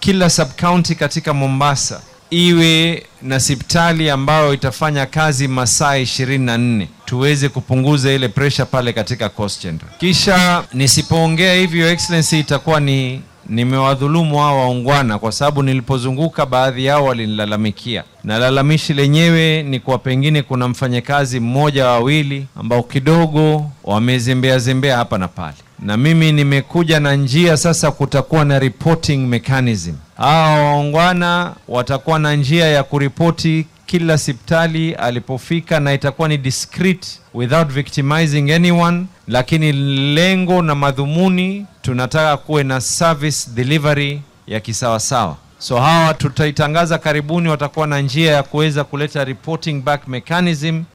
kila sub county katika Mombasa iwe na sipitali ambayo itafanya kazi masaa 24 tuweze kupunguza ile pressure pale katika Coast General. Kisha nisipoongea hivyo excellency, itakuwa ni nimewadhulumu hao waungwana, kwa sababu nilipozunguka baadhi yao walinilalamikia, na lalamishi lenyewe ni kwa pengine kuna mfanyakazi mmoja wawili ambao kidogo wamezembea zembea hapa na pale, na mimi nimekuja na njia sasa, kutakuwa na reporting mechanism. Hawa waungwana watakuwa na njia ya kuripoti kila sipitali alipofika, na itakuwa ni discreet without victimizing anyone, lakini lengo na madhumuni tunataka kuwe na service delivery ya kisawasawa. So hawa tutaitangaza karibuni, watakuwa na njia ya kuweza kuleta reporting back mechanism